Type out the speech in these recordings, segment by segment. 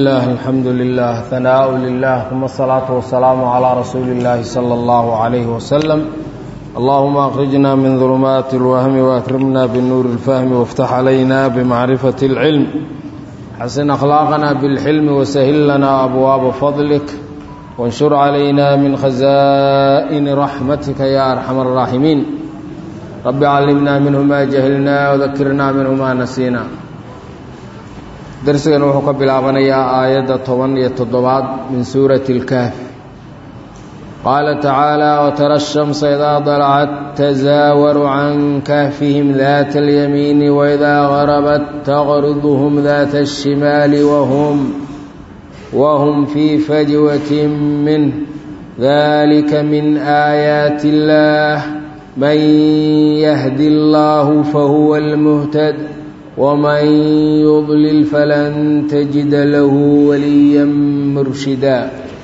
الله الحمد لله ثناء لله ثم الصلاة والسلام على رسول الله صلى الله عليه وسلم اللهم أخرجنا من ظلمات الوهم وأكرمنا بالنور الفهم وافتح علينا بمعرفة العلم حسن أخلاقنا بالحلم وسهل لنا أبواب فضلك وانشر علينا من خزائن رحمتك يا أرحم الراحمين رب علمنا منه ما جهلنا وذكرنا منه ما نسينا darsigana wuxuu ka bilaabanayaa aayadda toban iyo toddobaad min suurati اlkahf qaala tacaala watara الshamsa idaa dalacat tasaawaru can kahfihim daata اlyamiini waidaa garabat taqriduhum daata الshimaali wahum wahum fii fajwati minh dalika min aayaati اllah man yahdi اllahu fahuwa اlmuhtad wman yudlil falan tajida lahu waliya murshida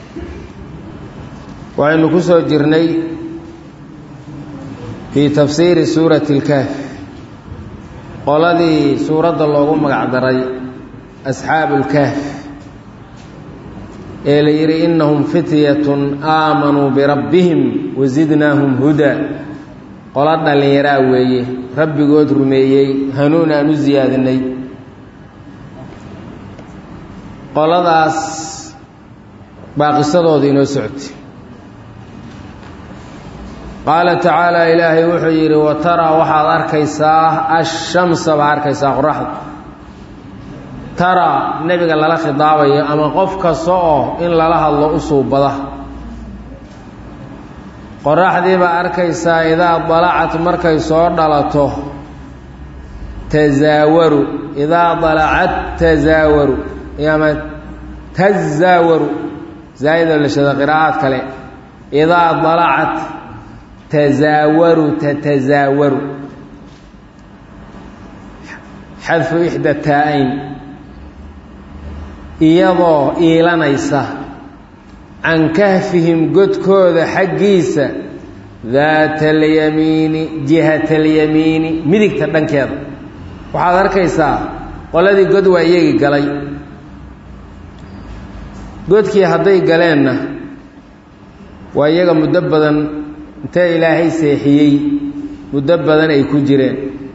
waxaynu ku soo jirnay fii tafsiiri suurati اlkahf qoladii suuradda loogu magac daray asxaabu اlkahf ee la yidhi inahum fityatun aamanuu birabbihim wasidnaahum huda qolo dhallinyaraa weeye rabbigood rumeeyey hanuun aan u siyaadinay qoladaas baa qisadooda inoo socotay qaala tacaala ilaahay wuxuu yidhi wa taraa waxaad arkaysaa ashamsa baa arkaysaa qoraxda taraa nebiga lala khidaabayo ama qof kasta oo in lala hadlo u suubada qoraxdii baa arkaysaa idaa dalacat markay soo dhalato tasaawaru idaa dalacat tasaawaru ama tazaawaru zaa'idoo la shada qiraa'aad kale idaa dalacat tasaawaru tatasaawaru xadfu ixda taa-ayn iyadoo iilanaysa can kahfihim godkooda xaggiisa daata alyamiini jihata alyamiini midigta dhankeeda waxaad arkaysaa qoladii god waa iyagii galay godkii hadday galeenna waa iyaga muddo badan intee ilaahay seexiyey muddo badan ay ku jireen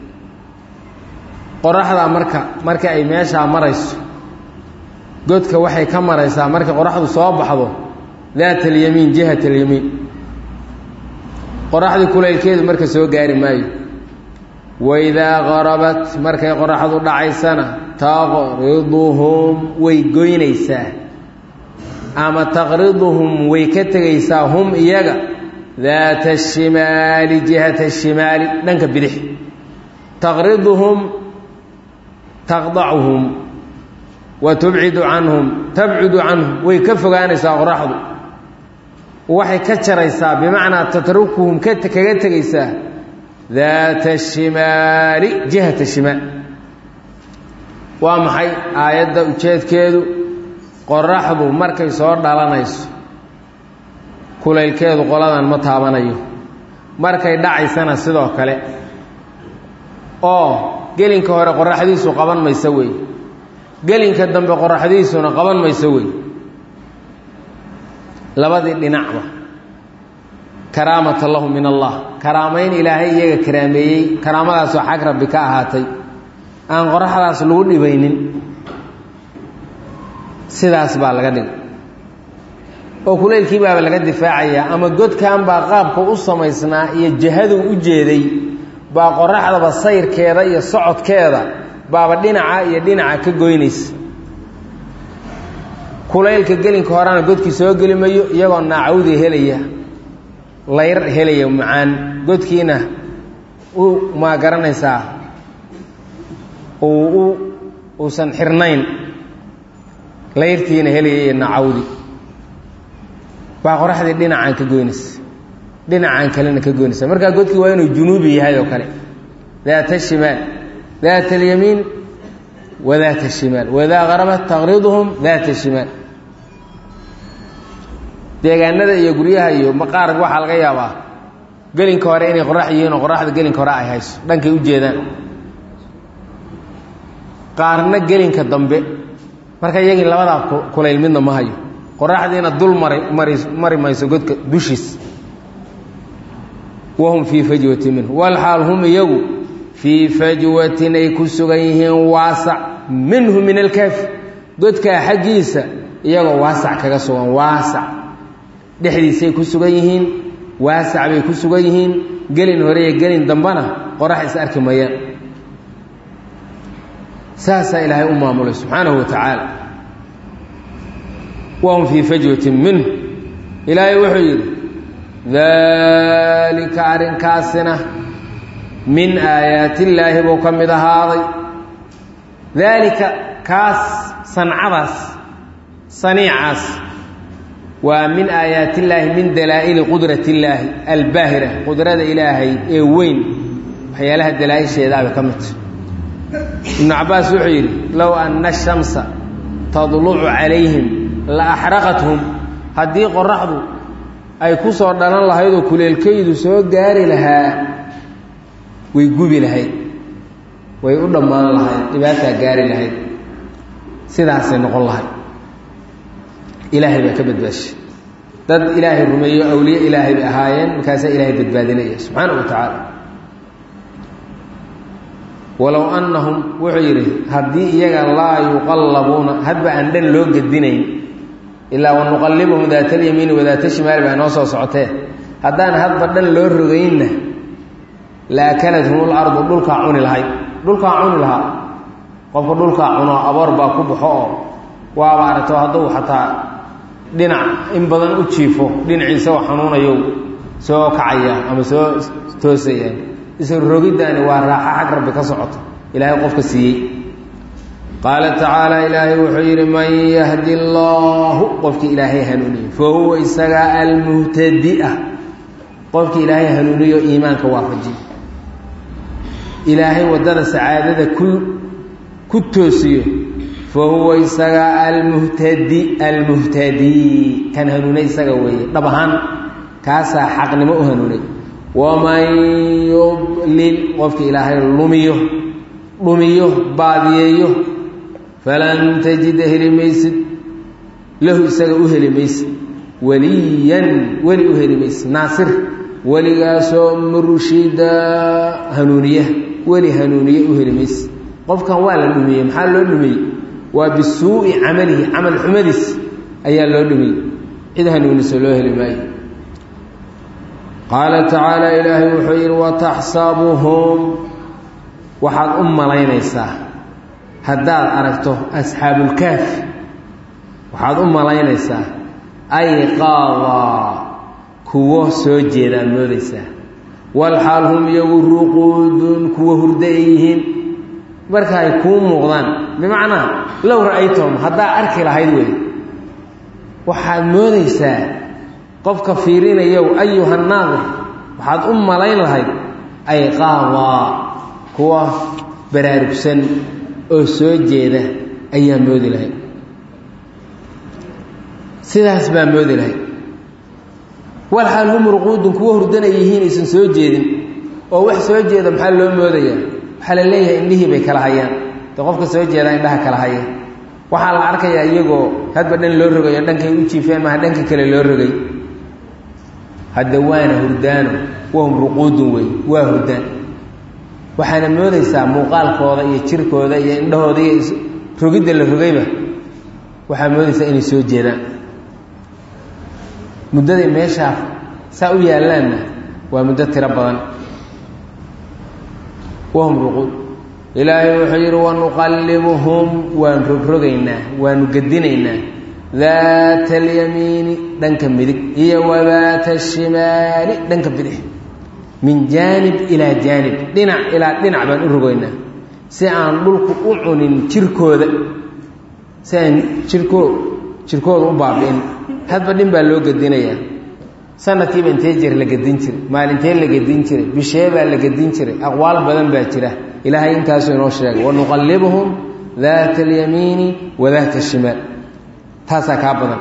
qoraxdaa marka marka ay meeshaa marayso godka waxay ka maraysaa markay qoraxdu soo baxdo daata alyamiin jihat alyamiin qoraxdii kulaylkeedu marka soo gaari maayo waidaa qarabat markay qoraxdu dhacaysana taqriduhum way goynaysaa ama taqriduhum way ka tegaysaa hum iyaga daata ashimaali jihata ashimaali dhanka bidix taqriduhum taqdacuhum wa tubcidu canhum tabcudu canhum way ka fogaanaysaa qoraxdu waxay ka jaraysaa bimacnaa tatrukuhum kaga tegaysaa daata ashimaali jihata ashimaal waa maxay aayadda ujeedkeedu qoraxdu markay soo dhalanayso kulaylkeedu qoladan ma taabanayo markay dhacaysana sidoo kale oo gelinka hore qoraxdiisu qaban mayso wey gelinka dambe qoraxdiisuna qaban mayso wey labadii dhinacba karaamata lahu min allah karaamayn ilaahay iyaga karaameeyey karaamadaasoo xag rabbi ka ahaatay aan qoraxdaas lagu dhibaynin sidaas baa laga dhigay oo kulaylkii baaba laga difaacayaa ama godkan baa qaabka u samaysnaa iyo jihaduu u jeeday baa qoraxdaba sayrkeeda iyo socodkeeda baaba dhinaca iyo dhinaca ka goynaysa kulaylka gelinka horena godkii soo geli mayo iyagoo naacawdi helaya layr helaya macaan godkiina u maa garanaysaa uu u uusan xirnayn layrtiina helaya iyo naacawdi baa qoraxdii dhinacaan ka goynaysa dhinacaan kalena ka goynaysa markaa godkii waa inuu junuubi yahay oo kale daata shimaal daat alyamiin wa daata shimaal waidaa qarabat taqriduhum daata shimaal deegaanada iyo guryaha iyo maqaar waxaa laga yaabaa gelinka hore inay qorax yihiin oo qoraxda gelinka hore ay hayso dhankay u jeedaan qaarna gelinka dambe marka iyagii labadaa kulayl midna ma hayo qoraxdiina dul mari mari mari mayso godka dushiis wahum fii fajwati minhu walxaal hum iyagu fii fajwatin ay ku sugan yihiin waasac minhu min alkaafi godkaa xaggiisa iyagoo waasac kaga sugan waasac dhexdiisay ku sugan yihiin waasac bay ku sugan yihiin gelin hore iyo gelin dambana qorax is arki mayaan saasaa ilaahay u maamulay subxaanahu wa tacaala wahum fii fajwatin minhu ilaahay wuxuu yidhi daalika arrinkaasina min aayaati illaahi buu ka mid ahaaday daalika kaas sancadaas saniicaas waa min aayaati illaahi min dalaa'ili qudrati illaahi albaahira qudrada ilaahay ee weyn waxyaalaha dalaa-isheedaabay ka midta ibnu cabbaas wuxuu yidhi low anna ashamsa tadlucu calayhim la axraqathum haddii qoraxdu ay ku soo dhalan lahaydoo kuleelkaydu soo gaari lahaa way gubi lahayd way u dhammaan lahayd dhibaataa gaari lahayd sidaasay noqon lahayd ilaahay baa ka badbaashay dad ilaahay rumeeyo awliye ilaahay bay ahaayeen markaasaa ilaahay badbaadinaya subxaana wa tacaala walow annahum wuxuu yidhi haddii iyaga laa yuqallabuuna hadba aan dhan loo gedinayn ilaa wanuqallibahum daata alyamiini wadaata shimaali baa inoo soo socotee haddaan hadba dhan loo rogaynna la akaladhum lardu dhulkaa cuni lahayd dhulkaa cuni lahaa qofka dhulkaa cuno aboor baa ku baxo oo waaba aragto hadduu xataa dhinac in badan u jiifo dhinaciisa oo xanuunayo soo kacaya ama soo toosaya isla rogiddaani waa raaxa xag rabbi ka socoto ilaahay qofka siiyey qaala tacaala ilaahay wuxuu yidhi man yahdi allaahu qofkii ilaahay hanuuniyo fa huwa isagaa almuhtadi ah qofkii ilaahay hanuuniyo iimaanka waafajiyo ilaahay waddada sacaadada ku ku toosiyo fa huwa isagaa almuhtadi almuhtadii kan hanuunay isaga weeye dhab ahaan kaasaa xaqnimo u hanuunay waman yudlil qofka ilaahay lumiyo dhumiyo baadiyeeyo falan tajida heli maysid lahu isaga u heli maysid weliyan weli u heli maysid naasir weligaasoo murshida hanuuniya weli hanuuniye u heli maysid qofkan waa la dhumiyey maxaa loo dhumiyey waa bisuu'i camalihi camal xumadiis ayaa loo dhumiyey cid hanuuniso loo heli maayo qaala tacaala ilaahay wuxuu yidhi wataxsabuhum waxaad u malaynaysaa haddaad aragto asxaabulkaafi waxaad u malaynaysaa ayqaadaa kuwo soo jeedaad moodaysaa walxaal hum iyagu ruquudun kuwo hurdo ay yihiin marka ay kuu muuqdaan bimacnaa low ra'aytahum haddaad arki lahayd wey waxaad moodaysaa qofka fiirinayow ayuha naadir waxaad u malayn lahayd ayqaadaa kuwa baraarugsan oo soo jeeda ayaa moodi lahayd sidaas baa moodi lahayd walxaal hum ruquudun kuwa hurdanay yihiin aysan soo jeedin oo wax soo jeeda maxaa loo moodayaa waxaa la leeyahay indhihii bay kala hayaan de qofka soo jeedaa indhaha kala haya waxaa la arkayaa iyagoo hadba dhan loo rogayo dhankay u jiifeen maaha dhanka kale loo rogay hadda waana hurdaano wahum ruquudun wey waa hurdaan waxaana moodaysaa muuqaalkooda iyo jirkooda iyo indhahooda iyo rogidda la rogayba waxaa moodaysaa inay soo jeedaan muddaday meeshaa saa u yaallaanna waa muddo tiro badan wahum ruquud ilaahay wuxuu yidhi wanuqallibuhum waan rogrogaynaa waanu gedinaynaa daata alyamiini dhanka midig iyo wadaata ashimaali dhanka bidix min jaanib ilaa jaanib dhinac ilaa dhinac baan u rogaynaa si aan dhulku u cunin jirkooda si aan jirkoo jirkooda u baabi'in hadba dhin baa loo gedinayaa sanadkiiba intee jeer la gedin jiray maalintee la gedin jiray bishee baa la gedin jiray aqwaal badan baa jira ilaahay intaasuu inoo sheegay wanuqallibuhum daata alyamiini wa daata ashimaal taasaa kaa badan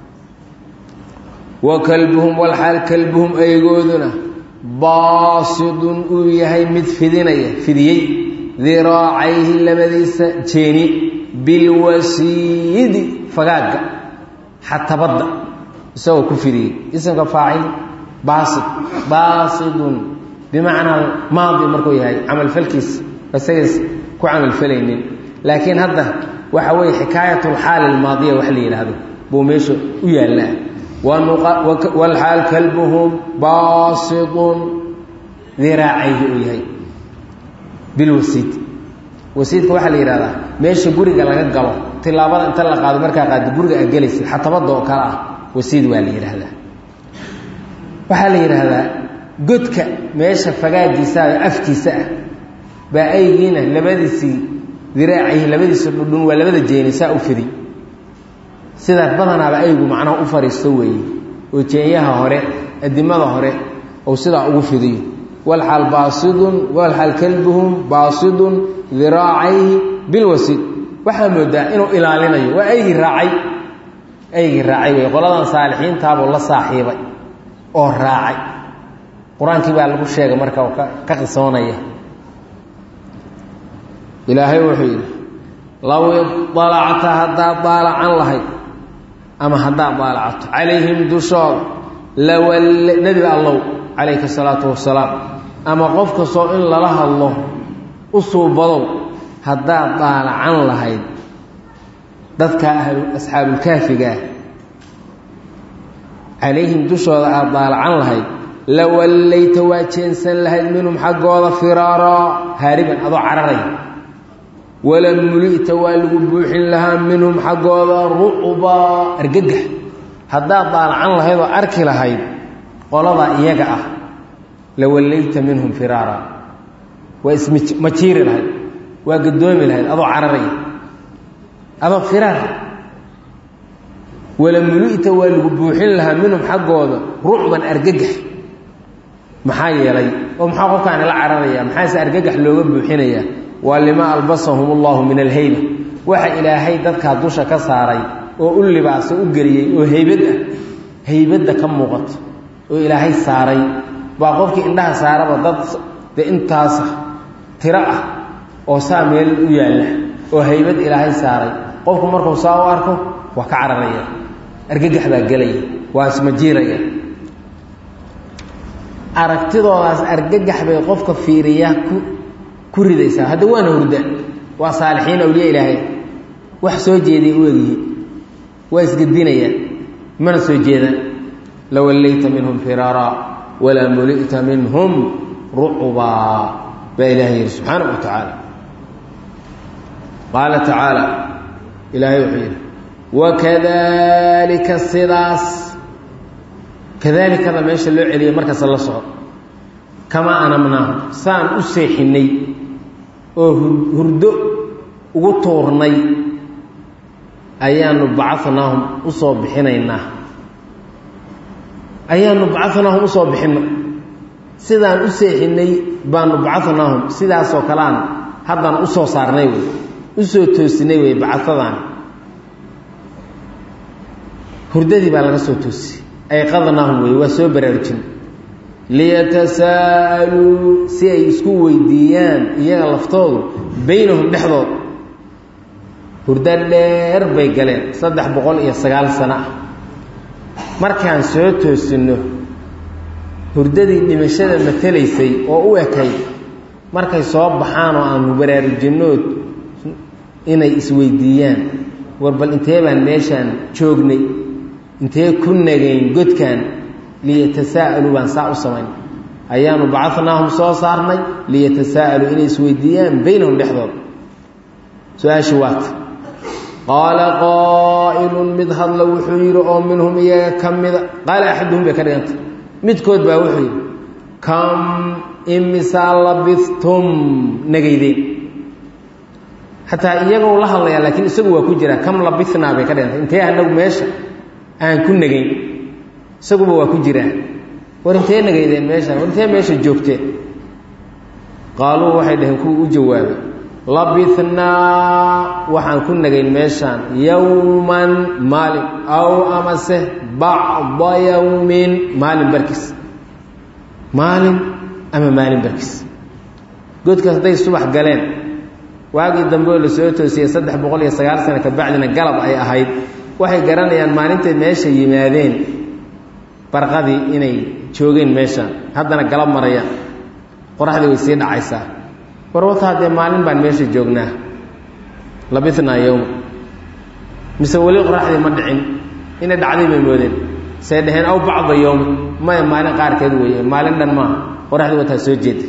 wa kalbuhum walxaal kalbuhum aygooduna baasidun uu yahay mid fidinaya fidiyey diraacayhi labadiisa jeeni bilwasiidi fagaagga xatabadda isagoo ku fidiyey isimka faacil baasid baasidun bimacnaa maadi markuu yahay camalfalkiisa isagays ku camalfalaynin laakiin hadda waxa weeye xikaayat lxaali almaadiya wax la yidhaahdo buu meesha u yaallaa walxaal kalbuhum baasidun diraacayhi uu yahay bilwasiid wasiidka waxaa la yidhahdaa meesha guriga laga galo tilaabada inta la qaado markaa qaado guriga aad gelaysa xatabada oo kale ah wasiid waa la yidhaahdaa waxaa la yidhaahdaa godka meesha fagaagiisa afkiisa ah baa aygiina labadiisii diraacihi labadiisa dhudhun waa labada jeeni saa u fidi sidaas badanaaba aygu macnaha u fariisto weeye oo jeenyaha hore adimada hore ou sidaa ugu fidiyo walxaal baasidun walxaal kalbuhum baasidun diraacayhi bilwasiid waxaa moodaa inuu ilaalinayo waa aygii raacay aygii raacay wey qoladan saalixiintaabuu la saaxiibay oo raacay qur-aankii baa lagu sheegay marka oo ka qisoonaya ilaahay wuxuu yidhi low idalacta haddaad daalacan lahayd ama haddaad daalacato calayhim dushooda lawalle nebi allow calayka salaatu wasalaam ama qof kastoo in lala hadlo u suubadow haddaad daalacan lahayd dadka asxaabulkaafigaah calayhim dushooda aada daalacan lahayd lawallayta waa jeensan lahayd minhum xaggooda firaaraa haariban adoo cararaya wala mulita waa lagu buuxin lahaa minhum xaggooda rucbaa argagax haddaad daalacan lahayd oo arki lahayd qoladaa iyaga ah lawallayta minhum firaara waa ismajiiri lahayd waa gadoomi lahayd adoo cararaya adoo firaar wala mulita waa lagu buuxin lahaa minhum xaggooda rucban argagax maxaa yeelay oo maxaa qofkaani la cararaya maxaase argagax looga buuxinayaa waa lima albasahum allahu min alheyba waxa ilaahay dadkaa dusha ka saaray oo u libaasa u geliyey oo heybad ah heybadda ka muuqato oo ilaahay saaray baa qofkii indhaha saaraba dad de intaasa tiro ah oo saa meel u yaalla oo haybad ilaahay saaray qofku markuu saa u arko waa ka cararaya argagax baa gelaya waa ismajiiraya aragtidoodaas argagax bay qofka fiiriya ku ku ridaysaa hadda waana hurda waa saalixiin awliya ilaahay wax soo jeeday u egyihi waa isgedinayaan mana soo jeedaan lawallayta minhum firaaraa walaa mulita minhum rucbaa baa ilaahay yihi subxaana wa tacaala qaala tacaala ilaahay wuxuu yidhi wakadalika sidaas kadaalikada meesha loo celiyay markasta la soco kamaa anamnaahu saan u seexinnay oo hurdo ugu tuurnay ayaanu bacanaahum usoo bixinaynaa ayaanu bacanaahum usoo bixinay sidaan u seexinnay baanu bacanaahum sidaasoo kalean haddaan usoo saarnay wey usoo toosinay wey bacadadaan hurdadii baa laga soo toosiyey ayqadnaahum wey waa soo baraarujin liyatasaa'aluu si ay isku weydiiyaan iyaga laftoodu baynahum dhexdood hurdo dheer bay galeen saddex boqol iyo sagaal sano ah markaan soo toosinno hurdadii dhimashada matelaysay oo u ekay markay soo baxaan oo aanu baraarujinnood inay isweydiiyaan war bal intee baan meeshaan joognay intee ku nagayn godkan liyatasaa'aluu baan saa u samayn ayaanu bacanaahum soo saarnay liyatasaa'aluu inay isweydiiyaan baynahum dhexdooda su-aashii waata qaala qaa'ilun mid hadla wuxuu yidhi oo minhum iyaga ka mida qaala axaduhum bay ka dhiganta midkood baa wuxuu yidhi kam imisaa labistum nagaydeen xataa iyagoo la hadlayaa laakiin isagu waa ku jiraa kam labisnaa bay ka dhiganta intee anagu meesha aan ku nagayn isaguba waa ku jiraa war intee nagaydeen meeshaan war intee meesha joogteen qaaluu waxay dhaheen kuwa u jawaabay labithnaa waxaan ku nagayn meeshaan yowman maalin aw amase bacda yowmin maalin barkiis maalin ama maalin barkiis godkaas hadday subax galeen waagii dambe oo lasoo toosiyey saddex boqol iyo sagaal sano kabacdina galab ay ahayd waxay garanayaan maalintay meesha yimaadeen barqadii inay joogeen meesha haddana galab marayaan qoraxdii way sii dhacaysaa war wata haddee maalin baan meesha joognaa labithnaa yowma mise weli qoraxdii ma dhicin inay dhacday bay moodeen say dhaheen aw bacda yowm maya maalin qaarkeed weeye maalin dhan maaha qoraxdii wataa soo jeeda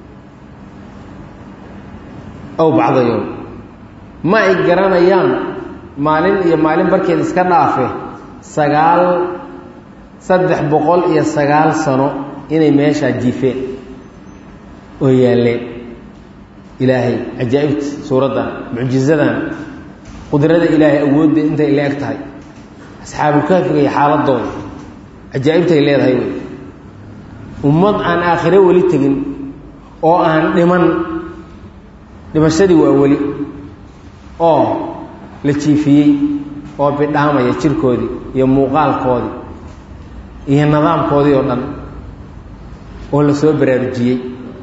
aw bacda yowm ma ay garanayaan maalin iyo maalin barkeed iska dhaafe sagaal saddex boqol iyo sagaal sano inay meeshaa jiifeen oo yaalleen ilaahay cajaa'ibta suuraddan mucjizadan qudrada ilaahay awoodda intay la eg tahay asxaabulkaafiga iyo xaaladooda cajaa'ibtay leedahay wey ummad aan aakhire weli tegin oo aan dhiman dhimashadii waa weli oo la jiifiyey oo bidhaamaya jirkoodii iyo muuqaalkoodii iyo nidaamkoodii oo dhan oo la soo baraarujiyey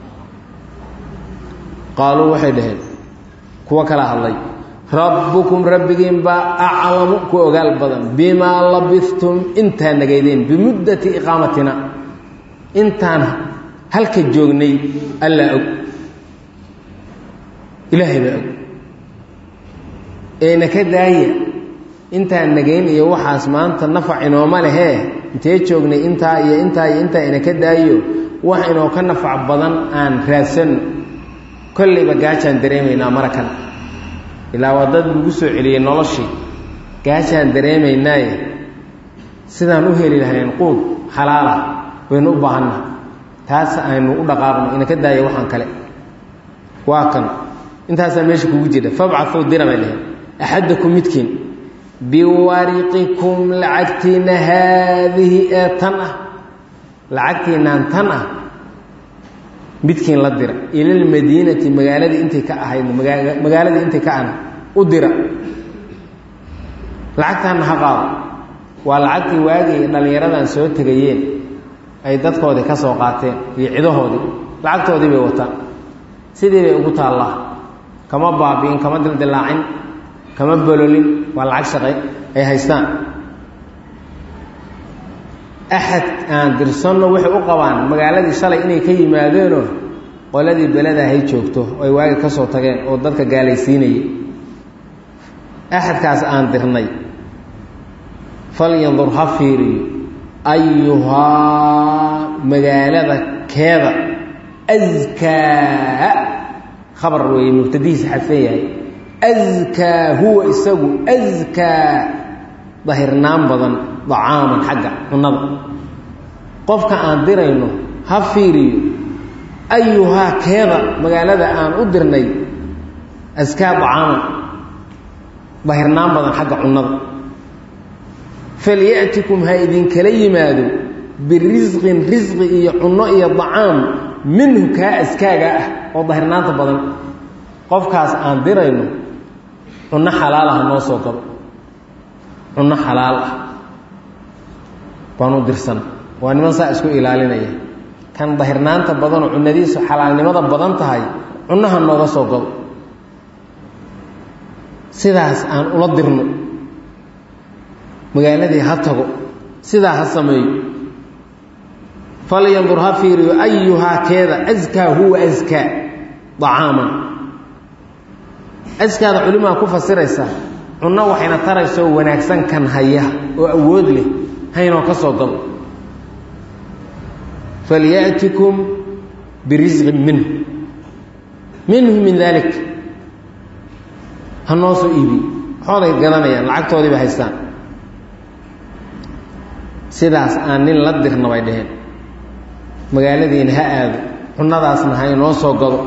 qaaluu waxay dhaheen kuwo kala hadlay rabbukum rabbigiin baa aclamu ku ogaal badan bimaa labistum intaa nagaydeen bimuddati iqaamatina intaan halka joognay allaa og ilaahay baa og eena ka daaya intaan nagayn iyo waxaas maanta nafac inooma lehee intee joognay intaa iyo intaa iyo intaa ina ka daayo wax inoo ka nafac badan aan raadsanno kollayba gaajaan dareemaynaa marakan ilaa waa dad lagu soo celiyey noloshii gaajaan dareemaynaaye sidaan u heli lahayn quud xalaala waynu u baahannaha taas aynu u dhaqaaqno ina ka daaya waxaan kale waa kan intaasaa meesha kugu jira fabcau dira bay dhaheen axadakum midkiin biwariqikum lacagtiina haadihi ee tan ah lacagtiinaan tan ah midkiin la dira ilalmadiinati magaaladii intay ka ahayd magaaladii intay ka ana u dira lacagtaanna ha qaado waa lacagtii waagii dhallinyaradan soo tegayeen ay dadkoodii ka soo qaateen iyo cidahoodii lacagtoodii bay wataan sidii bay ugu taallaa kama baabi'in kama dildilaacin kama bololin waa lacag shaqe ay haystaan axad aan dirsanno waxay u qabaan magaaladii shalay inay ka yimaadeenoo qoladii beladahay joogto oo ay waagi ka soo tageen oo dadka gaalaysiinayay axadkaas aan dirnay falyandur ha fiiriyo ayuhaa magaalada keeda askaa khabar weeye mubtadihiisa xadfan yahay askaa huwa isagu askaa dahirnaan badan dacaaman xagga cunnada qofka aan dirayno ha fiiriyo ayuhaa keeda magaalada aan u dirnay askaa dacaaman dahirnaan badan xagga cunnada falya'tikum ha idinkala yimaado birisqin risqi iyo cunno iyo dacaam minhu kaa askaaga ah oo dahirnaanta badan qofkaas aan dirayno cunno xalaal ah noo soo galo cunno xalaal ah baanu dirsan waa niman saa isku ilaalinaya kan dahirnaanta badanoo cunnadiisu xalaalnimada badan tahay cunnaha nooga soo galo sidaas aan ula dirno magaaladii ha tago sidaa ha sameeyo falyandur ha fiiriyo ayuhaa keeda askaa huwa askaa dacaaman askaada culimaa ku fasiraysa cunno waxayna tarayso wanaagsan kan haya oo awood leh haynoo ka soo galo falya'tikum birisqin minhu minhu min dalik ha noo soo iibiy waxooday gadanayaan lacagtoodii bay haystaan sidaas aan nin la dirna bay dhaheen magaaladiina ha aado cunnadaasna ha inoo soo gado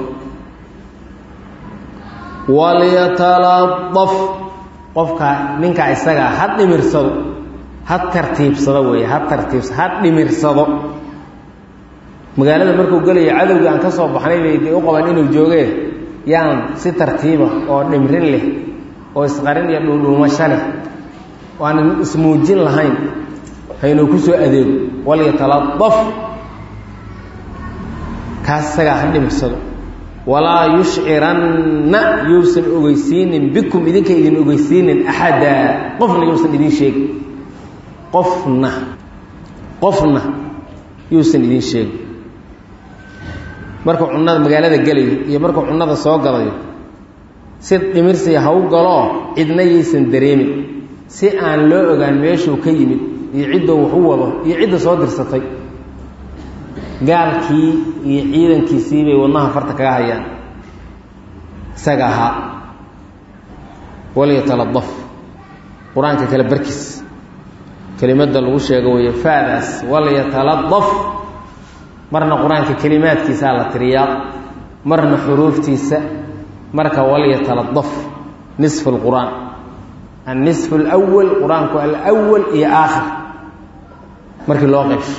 walyatalaqaf qofka ninkaa isagaa ha dhimirsado ha tartiibsado weeye ha tartiibsa ha dhimirsado magaalada markuu gelayo cadowgii aan ka soo baxnay bay dee u qaban inuu joogee yaan si tartiiba oo dhimrin leh oo isqarin iyo dhuudhuumasho leh oo aanan ismuujin lahayn haynuu ku soo adeego walyatalaqaf kaas isagaa ha dhimirsado walaa yushciranna yuusan ogeysiinin bikum idinka idin ogeysiinin axadaa qofna yuusan idin sheegin qofna qofna yuusan idin sheegin markuu cunnada magaalada gelayo iyo markuu cunnada soo gadayo si dhimirsiya ha u galoo cidna yaysan dareemin si aan loo ogaan meeshuu ka yimid iyo ciddou wax u wado iyo cidda soo dirsatay gaalkii iyo ciidankiisii bay wadnaha farta kaga hayaan isaga ahaa waliyataladaf qur-aanka kale barkiis kelimadda lagu sheego weeye faadaas waliyataladaf marna qur-aanka kelimaadkiisaa la tiriyaa marna xuruuftiisa marka waliyataladaf nisfu lqur-aan annisfu alwal qur-aanku alwal iyo aakhir markii loo qaybsho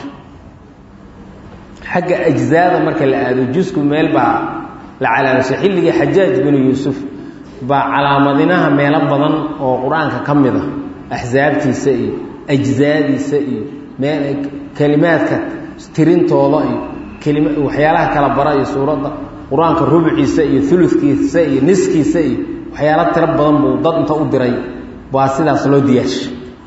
xagga ajzaada marka la aado jusku meel baa la calaamashay xilligii xajaaj binu yuusuf baa calaamadinaha meelo badan oo qur-aanka ka mid a axsaabtiisa iyo ajzaadiisa iyo mee kelimaadka tirintooda iyo kelima waxyaalaha kala bara iyo suuradda qur-aanka rubciisa iyo uludkiisa iyo niskiisa iyo waxyaalo tiro badan buu dad inta u diray baa sidaas loo diyaashay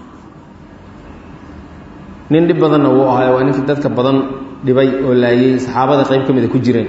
nin dhib badanna wuu ahaay waa ninkii dadka badan dhibay oo laayey saxaabada qayb ka mida ku jireen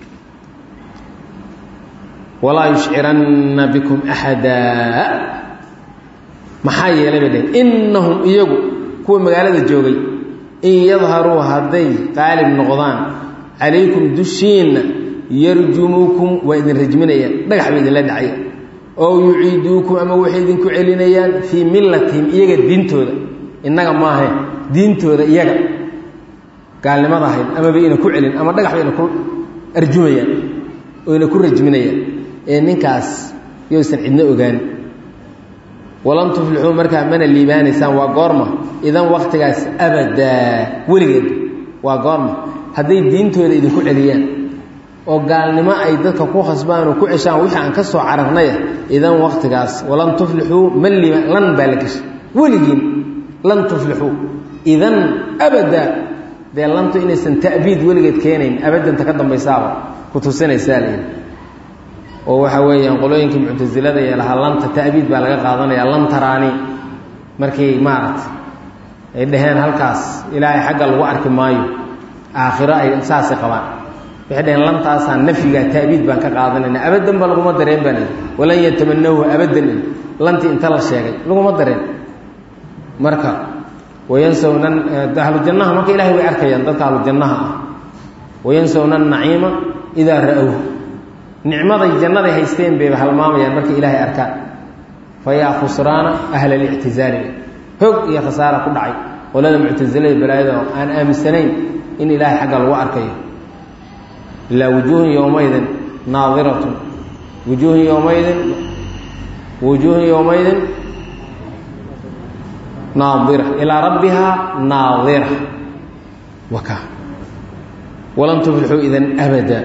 walaa yushciranna bikum axadaa maxaa yeelay bay dheheen innahum iyagu kuwa magaalada joogay in yadharuu hadday qaalib noqdaan calaykum dushiinna yarjumuukum waa idin rajminayaan dhagax bay idinla dhacaya oo yuciiduukum ama waxay idinku celinayaan fii millatihim iyaga diintooda innaga maahe diintooda iyaga gaalnimada ahayd ama bayna ku celin ama dhagax bayna ku arjumayaan oyna ku rajminayaan ee ninkaas yowsan cidno ogaan walan tuflixuu markaa mana liibaanaysaan waa goorma idan waktigaas abadaa weligeed waa goorma hadday diintooda idinku celiyaan oo gaalnimo ay dadka ku khasbaan oo ku ceshaan wixii aan ka soo cararnaya idan waktigaas walan tuflixuu ma liibaan lan baa la geshay weligiin lan tuflixuu idan abadaa dee lantu inaysan ta'biid weligeed keenayn abadanta ka dambaysaaba ku tusinaysaa layidhi oo waxa weeyaan qolooyinkii muctasilada ee lahaa lanta ta'biid baa laga qaadanaya lan taraani markay maaragtay ay dhaheen halkaas ilaahay xagga lagu arki maayo aakhiro ay saasay qabaan waxay dhaheen lantaasaa nafyiga ta'biid baan ka qaadanayna abadan ba laguma dareen baa layidhi walan yatamanahu abadan lantii inta la sheegay laguma dareen marka wayansawna ahlujannaha marka ilahay way arkayaan dadka ahlujannaha ah wayansawna naciima idaa ra-ow nicmaday jannaday haysteen bayba halmaamayaan markay ilaahay arkaan fa yaa khusraana ahla lictizaali hog iyo khasaara ku dhacay qolada muctasilada balaayada oo aan aaminsanayn in ilaahay xagga lagu arkayo ilaa wujuuhun yowmaydin naadiratun wujuuhun yowmaydin wujuuhun yowmaydin naadira ilaa rabbihaa naadira waka walan tuflixuu idan abada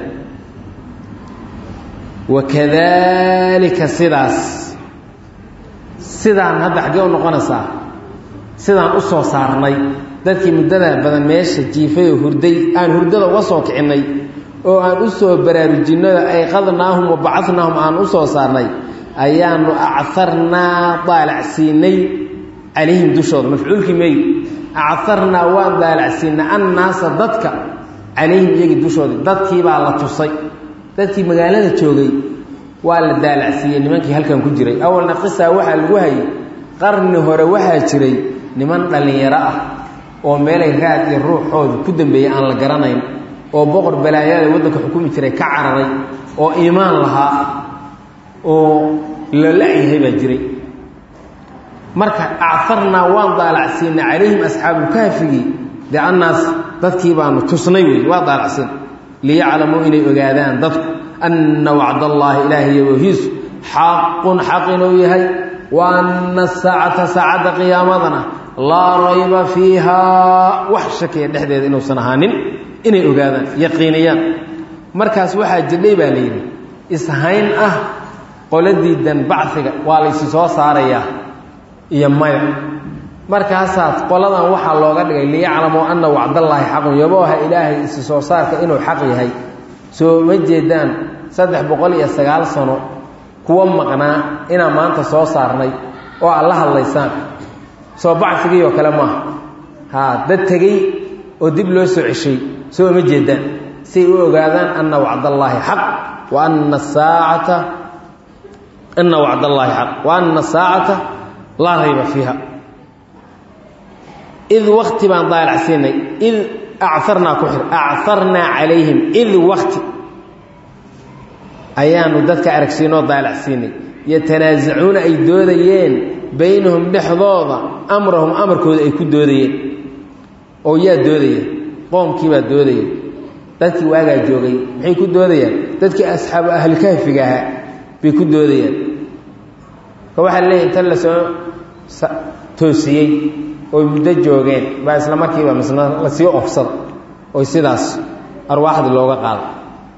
wakadalika sidaas sidaan hadda xaggee u noqonaysaa sidaan u soo saarnay dadkii muddada badan meesha jiifay oo hurday aan hurdada uga soo kicinnay oo aan u soo baraarujinnoda ay qadnaahum wa bacadnaahum aan u soo saarnay ayaanu acarnaa daalacsiinay calayhim dushooda mafcuulkii may acarnaa waan daalacsiinay annaasa dadka calayhim iyagii dushoodii dadkiibaa la tusay dadkii magaalada joogay waa la daalacsiiyey nimankii halkan ku jiray awalna qisaa waxaa lagu hayay qarni hore waxaa jiray niman dhallinyaro ah oo meelay raad iyo ruuxooda ku dambeeyey aan la garanayn oo boqor balaayada waddanka xukumi jiray ka cararay oo iimaan lahaa oo la la-yahay baa jiray marka acarnaa waan daalacsiinay calayhim asxaabulkaafigii de annaas dadkii baanu tusnay wey waa daalacsiin liyaclamuu inay ogaadaan dadku anna wacdallaahi ilaahay yaboohiisu xaqun xaq inuu yahay wa anna saacata saacadda qiyaamadana laa rayba fiihaa wax shakiya dhexdeeda inuusan ahaanin inay ogaadaan yaqiiniyaan markaas waxaa jidhay baa la yidhi ishayn ah qoladiidan bacfiga waa laysi soo saarayaa iyo maya markaasaas qoladan waxaa looga dhigay liyaclamuu anna wacdallaahi xaqun yabooha ilaahay isi soo saarka inuu xaq yahay soo ma jeedaan saddex boqol iyo sagaal sano kuwa maqnaa inaan maanta soo saarnay oo aad la hadlaysaan soo bacfigii oo kale maaha haa dad tegey oo dib loo soo ceshay soo uma jeedaan siay u ogaadaan anna wacdallaahi xaq wa anna saacata ana wacd allaahi xaq wa anna saacata laa rayba fiiha id wakti baan daalacsiinay id acarnaa ku xir acarnaa calayhim id wakti ayaanu dadka aragsiinoo daalacsiinay yatanaasacuuna ay doodayeen baynahum dhexdooda amrahum amarkooda ay ku doodayeen oo yaa doodaya qoomkiibaa doodaya dadkii waagaa joogay maxay ku doodayaan dadkii asxaabu ahlilkahfiga ahaa bay ku doodayaan ka waxaa leeyahy inta la soo toosiyey oy muddo joogeen baa isla markiiba misna lasii ofsada oy sidaas arwaaxdii looga qaada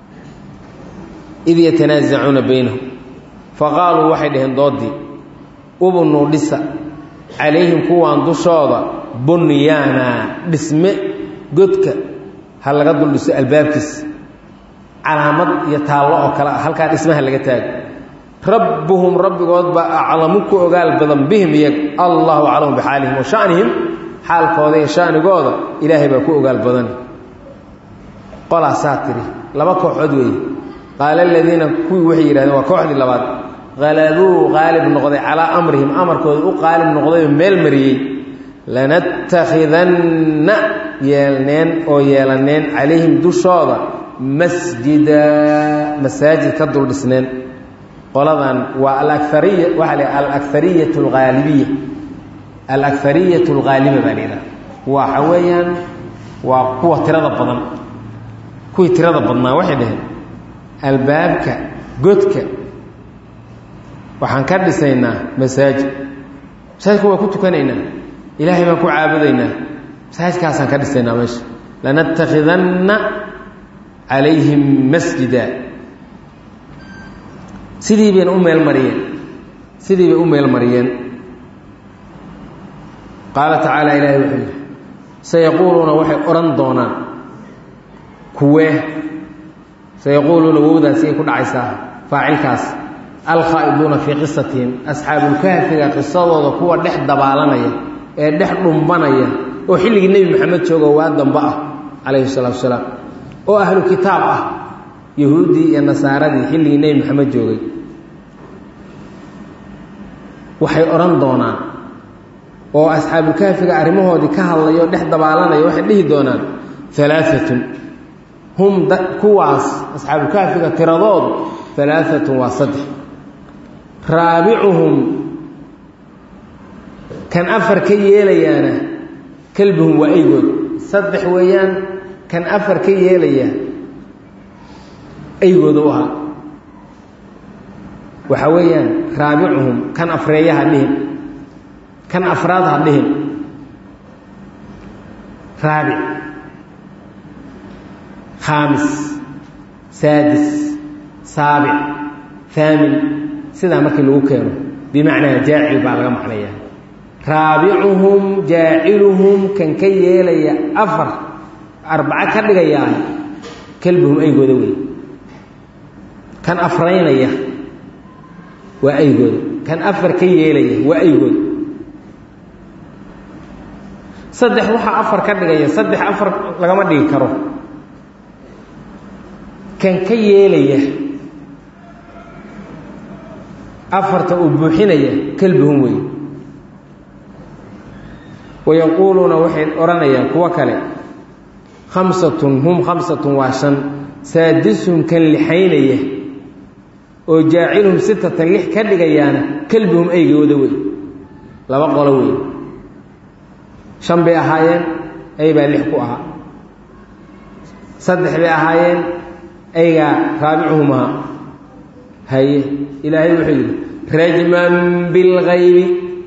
id yatanaasacuuna baynahum faqaaluu waxay dhaheen doodii ubnuu dhisa calayhim kuwaan dushooda bunyaana dhisme godka ha laga dul dhiso albaabkiisa calaamad iyo taallo oo kale ah halkaa dhismaha laga taago rabbuhum rabbigood baa aclamu ku ogaal badan bihim iyag allahu aclamu bixaalihim wa shanihim xaalkooda iyo shanigooda ilaahay baa ku ogaal badan qolaasaa tiri laba kooxood weeye qaala aladiina kuwii waxay yidhahdeen waa kooxdii labaad halabuu qaalib noqday calaa amrihim amarkooda u qaalib noqdayoo meel mariyey lanattakhidanna yeelneen oo yeelaneen calayhim dushooda masjida masaajid ka dul dhisneen qoladan waa alakariya waxaa la alakariyat alghaalibiya alakariyat alghaaliba baa la yidhaha waxa weeyaan waa kuwa tirada badan kuwii tirada badnaa waxay dhaheen albaabka godka waxaan ka dhisaynaa masaajid masaajidka waa ku tukanaynaa ilaahay baan ku caabudaynaa masaajidkaasaan ka dhisaynaa meesha lanattakhidanna calayhim masjida sidii bayna u meel mariyeen sidii bay u meel mariyeen qaala tacaala ilaahay wuxuu yidhi sayaquuluuna waxay odhan doonaan kuwee sayaquuluuna wowdaasi ay ku dhacaysaa faacilkaas alkhaa'iduuna fii qisatihim asxaabulkahfiga qisadooda kuwa dhex dabaalanaya ee dhex dhumbanaya oo xilligii nebi maxamed joogo waa damba ah calayhi salaatu wasalaam oo ahlu kitaab ah yahuuddii iyo nasaaradii xilligii nebi maxamed joogay waxay odhan doonaan oo asxaabulkahfiga arrimahoodii ka hadlaya oo dhex dabaalanaya waxay dhihi doonaan alaaatun hum kuwaas asxaabulkahfiga tiradoodu alaaatun waa saddex raabicuhum kan afar ka yeelayaana kelbuhum waa eygood saddex weeyaan kan afar ka yeelaya eygooda u ahaa waxaa weeyaan raabicuhum kan afreeya ha dhihin kan afraad ha dhihin raabic khaamis saadis saabic haamin sidaa markii lagu keeno bimacnaa jaacil baa laga macnaya raabicuhum jaaciluhum kan ka yeelaya afar arbaco ka dhigayaa kelbuhum eygooda wey kan afraynaya waa eygooda kan afar ka yeelaya waa eygooda saddex waxaa afar ka dhigaya saddex afar lagama dhigi karo kan ka yeelaya afarta uu buuxinaya kelbuhum wey wayaquuluuna waxay odhanayaan kuwo kale khamsatun hum khamsatun waa shan saadishum kan lixaynaya oo jaacilhum sitatan lix ka dhigayaana kelbuhum eygooda wey laba qolo wey shan bay ahaayeen ay baa lix ku ahaa saddex bay ahaayeen aygaa raabicuhum ahaa haye ilaahay wuxuu yidhi rajman bilgaybi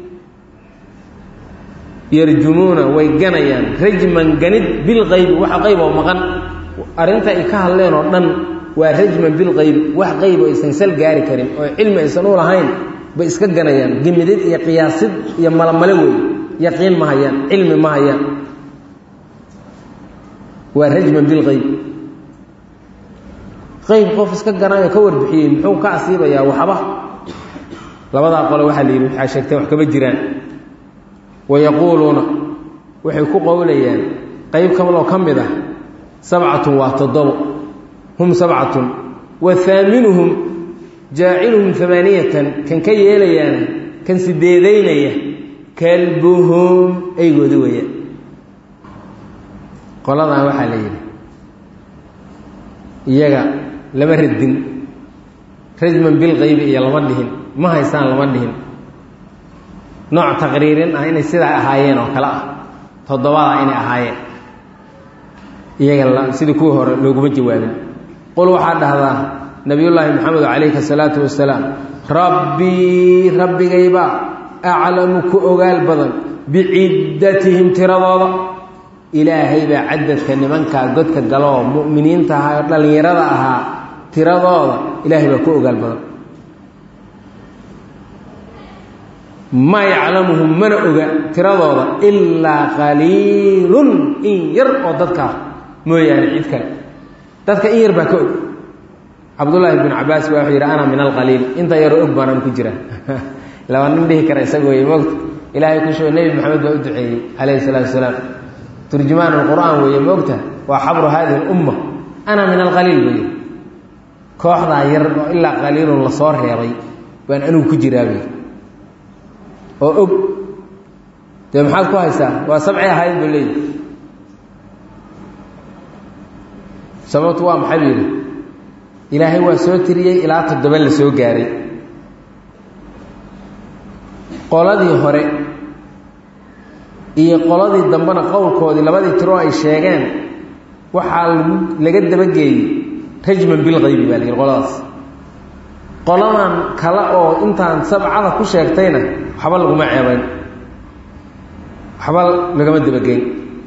yarjumuuna way ganayaan rajman ganid bilqaybi wax qayb oo maqan arrinta ay ka hadleen oo dhan waa rajman bilqaybi wax qayb oo aysan sal gaari karin oo cilmi aysan u lahayn bay iska ganayaan gemidid iyo qiyaasid iyo malamale wey yaqiin ma hayaan cilmi ma hayaan waa rajman bilqayb qeyb qof iska garanayo ka warbixiyey muxuu ka asiibayaa waxba labadaa qole waxaa la yidhi waxaa sheegteen wax kama jiraan wayaquuluuna waxay ku qowlayaan qeyb kamaloo ka mid ah sabcatun waa toddobo hum sabcatun wa haaminuhum jaaciluhum amaaniyatan kan ka yeelayaana kan sideedaynaya kalbuhum eygoodi weeyaan qoladan waxaa la yidhi iyaga lama radin rajman bilqaybi iyo lama dhihin ma haystaan lama dhihin nooc taqriirin ah inay sidaa ahaayeen oo kale ah toddobadaa inay ahaayeen iyaga sidii kuwii hore looguma jawaabin qul waxaa dhahdaa nabiyullaahi maxamed calayhi asalaatu wasalaam rabbii rabbigaybaa aclamu ku ogaal badan biciddatihim tiradooda ilaahay baa cadadka nimankaa godka galoo mu'miniinta ahaa oo dhallinyarada ahaa tiradooda ilaahay baa ku ogaal badan maa yaclamuhum mana oga tiradooda ilaa qaliilun in yar oo dadkaa mooyaane cid kale dadka in yar baa ka og cabdullaahi bin cabaas baa wuxuu yidhi ana min alqaliil inta yaroo og baanaan ku jira laba nin dhihi kara isaga wey moogta ilaahay ku sheego nebi maxamed baa u duceeyey calayhi salaatu wasalaam turjumaan alqur'aan weeye moogta waa xabru hadihi alumma ana min alqaliil buu yidhi kooxdaa yar oo ilaa qaliilun lasoo reebay baan anigu ku jiraa buu yidhi oo og dee maxaad ku haysaa waa sabci ahayd buu leeyihi sababtu waa maxay buu yidhi ilaahay waa soo tiriyey ilaa toddoba la soo gaaray qoladii hore iyo qoladii dambena qowlkoodii labadii tiroo ay sheegeen waxaa lagu laga dabageeyey rajman bilqaybi baa la yidhi qoladaas qoladan kale oo intaan sabcada ku sheegtayna waxba laguma ceebayn waxba lagama dabageyn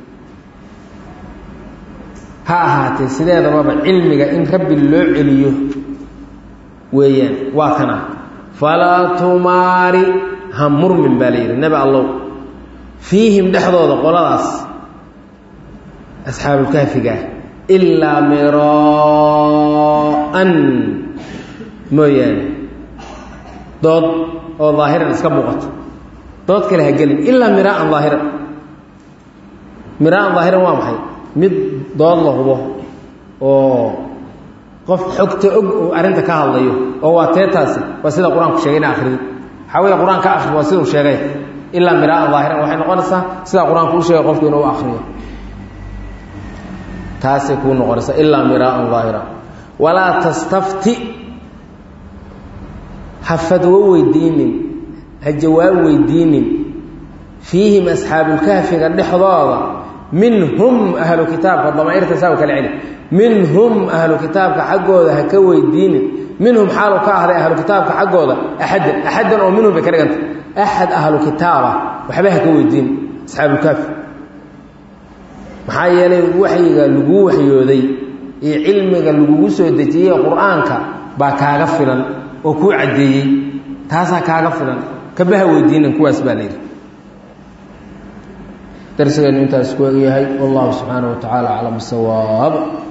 ha ahaatee sideedababa cilmiga in rabbi loo celiyo weeyaan waa kana falaa tumaari ha murmin baa la yidhi nebi allow fiihim dhexdooda qoladaas asxaabulkaafigaah ilaa miroo-an mooyaane dood oo daahiran iska muuqato dood kale ha gelin ilaa miraaan daahiran miraan daahiran waa maxay mid dood la hubo oo qof xogta og uu arrinta ka hadlayo oo waa teetaasi waa sida qur-aanku sheegay ina akhridi waxaa weeye qur-aan ka akhri waa siduu sheegay ilaa miraan daahiran waxay noqonaysaa sidaa qur-aanku u sheegay qofku inuu akriyo taasay kuu noqonaysaa ilaa miraan daahira walaa tastafti ha fadwo weydiinin ha jawaab weydiinin fiihim asxaabulkahfiga dhexdooda minhum ahlu kitaabka damaa'irta saa u kala celi minhum ahlu kitaabka xaggooda ha ka weydiinin minhum xaalu ka ahday ahlu kitaabka xaggooda axaddan axaddan oo minhum bay ka dhiganta axad ahlu kitaaba waxba ha ka weydiinin asxaabulkaafi maxaa yeelay waxyiga laguu waxyooday iyo cilmiga lagugu soo dejiyey qur-aanka baa kaaga filan oo kuu caddeeyey taasaa kaaga filan kabaha weydiinan kuwaas baa layidhi darsigeenu intaas ku egyahay wallahu subxaanaه wa tacaala aclam sawaab